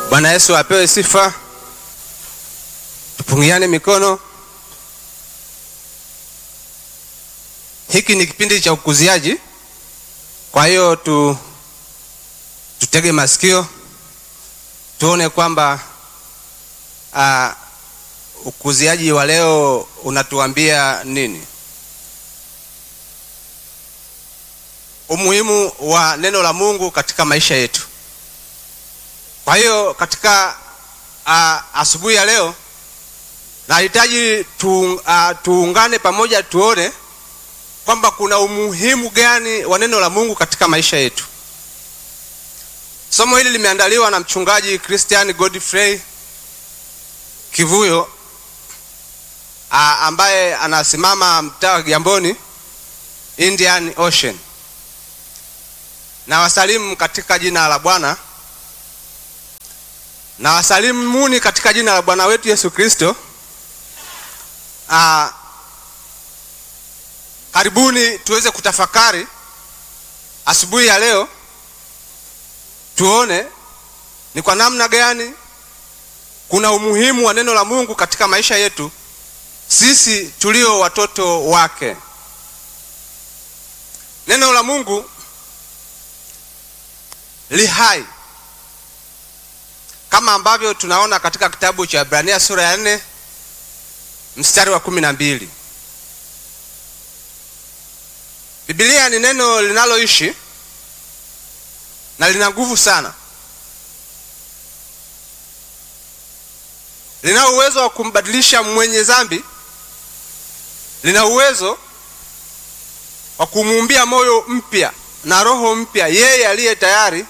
Bwana Yesu apewe sifa. Tupungiane mikono. Hiki ni kipindi cha ukuziaji, kwa hiyo tu tutege masikio tuone kwamba uh, ukuziaji wa leo unatuambia nini. Umuhimu wa neno la Mungu katika maisha yetu. Kwa hiyo katika uh, asubuhi ya leo nahitaji tu, uh, tuungane pamoja tuone kwamba kuna umuhimu gani wa neno la Mungu katika maisha yetu. Somo hili limeandaliwa na mchungaji Christian Godfrey Kivuyo uh, ambaye anasimama mtaa wa Kigamboni Indian Ocean. Na wasalimu katika jina la Bwana na wasalimuni katika jina la Bwana wetu Yesu Kristo. Uh, karibuni tuweze kutafakari asubuhi ya leo, tuone ni kwa namna gani kuna umuhimu wa neno la Mungu katika maisha yetu sisi tulio watoto wake. Neno la Mungu li hai kama ambavyo tunaona katika kitabu cha Ibrania sura ya nne mstari wa kumi na mbili. Biblia ni neno linaloishi na lina nguvu sana, lina uwezo wa kumbadilisha mwenye dhambi, lina uwezo wa kumuumbia moyo mpya na roho mpya yeye aliye tayari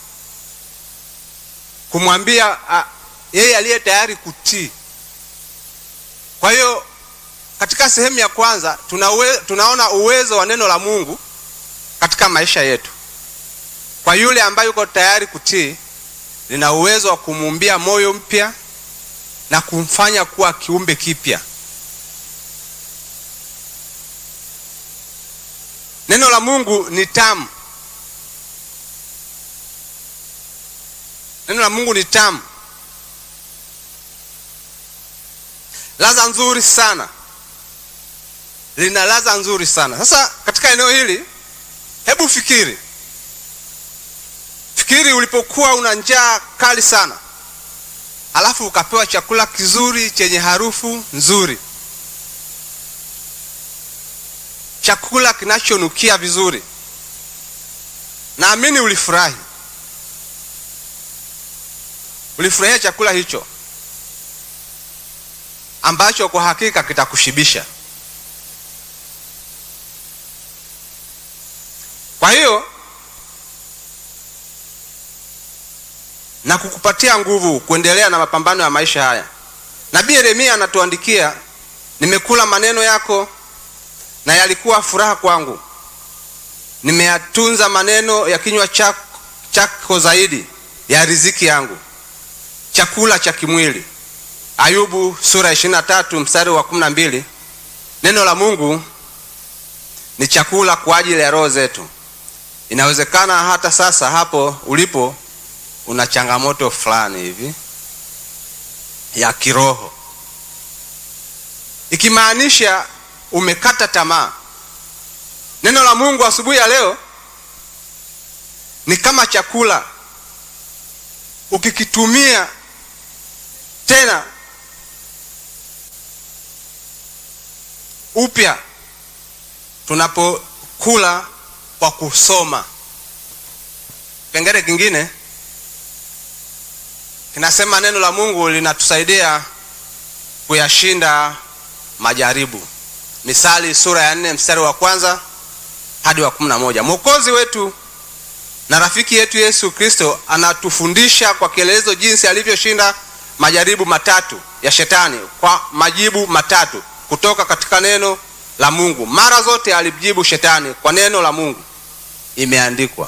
kumwambia uh, yeye aliye tayari kutii. Kwa hiyo katika sehemu ya kwanza tuna uwe, tunaona uwezo wa neno la Mungu katika maisha yetu. Kwa yule ambaye yuko tayari kutii, lina uwezo wa kumuumbia moyo mpya na kumfanya kuwa kiumbe kipya. Neno la Mungu ni tamu. Neno la Mungu ni tamu, ladha nzuri sana, lina ladha nzuri sana. Sasa katika eneo hili, hebu fikiri, fikiri ulipokuwa una njaa kali sana, alafu ukapewa chakula kizuri chenye harufu nzuri, chakula kinachonukia vizuri, naamini ulifurahi ulifurahia chakula hicho ambacho kwa hakika kitakushibisha. Kwa hiyo na kukupatia nguvu kuendelea na mapambano ya maisha haya. Nabii Yeremia anatuandikia, nimekula maneno yako na yalikuwa furaha kwangu, nimeyatunza maneno ya kinywa chako, chako zaidi ya riziki yangu chakula cha kimwili. Ayubu sura ya ishirini na tatu mstari wa kumi na mbili. Neno la Mungu ni chakula kwa ajili ya roho zetu. Inawezekana hata sasa hapo ulipo una changamoto fulani hivi ya kiroho, ikimaanisha umekata tamaa. Neno la Mungu asubuhi ya leo ni kama chakula, ukikitumia tena upya tunapokula kwa kusoma. Kipengele kingine kinasema neno la Mungu linatusaidia kuyashinda majaribu. Misali sura ya nne mstari wa kwanza hadi wa kumi na moja. Mwokozi wetu na rafiki yetu Yesu Kristo anatufundisha kwa kielelezo jinsi alivyoshinda majaribu matatu ya shetani kwa majibu matatu kutoka katika neno la Mungu. Mara zote alijibu shetani kwa neno la Mungu, imeandikwa.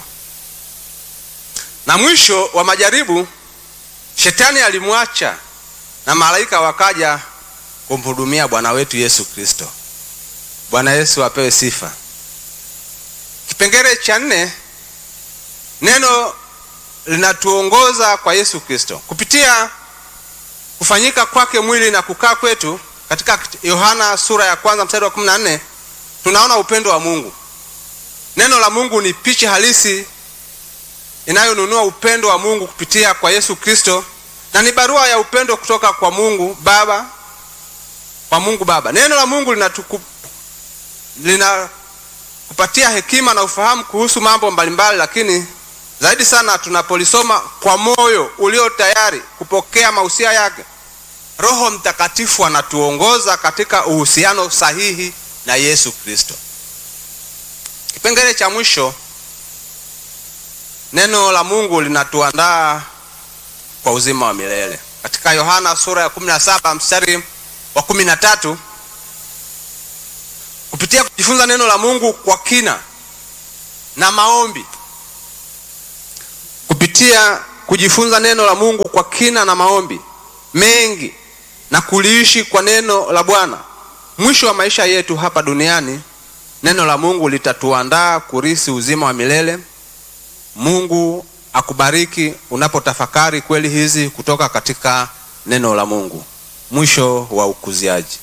Na mwisho wa majaribu shetani alimwacha na malaika wakaja kumhudumia Bwana wetu Yesu Kristo. Bwana Yesu apewe sifa. Kipengele cha nne, neno linatuongoza kwa Yesu Kristo kupitia kufanyika kwake mwili na kukaa kwetu. Katika Yohana sura ya kwanza mstari wa 14 tunaona upendo wa Mungu. Neno la Mungu ni picha halisi inayonunua upendo wa Mungu kupitia kwa Yesu Kristo, na ni barua ya upendo kutoka kwa Mungu Baba, kwa Mungu Baba. Neno la Mungu linatuku linakupatia hekima na ufahamu kuhusu mambo mbalimbali, lakini zaidi sana tunapolisoma kwa moyo ulio tayari kupokea mausia yake, Roho Mtakatifu anatuongoza katika uhusiano sahihi na Yesu Kristo. Kipengele cha mwisho, neno la Mungu linatuandaa kwa uzima wa milele. Katika Yohana sura ya 17 mstari wa 13, kupitia kujifunza neno la Mungu kwa kina na maombi kupitia kujifunza neno la Mungu kwa kina na maombi mengi na kuliishi kwa neno la Bwana, mwisho wa maisha yetu hapa duniani, neno la Mungu litatuandaa kurisi uzima wa milele. Mungu akubariki unapotafakari kweli hizi kutoka katika neno la Mungu. Mwisho wa ukuziaji.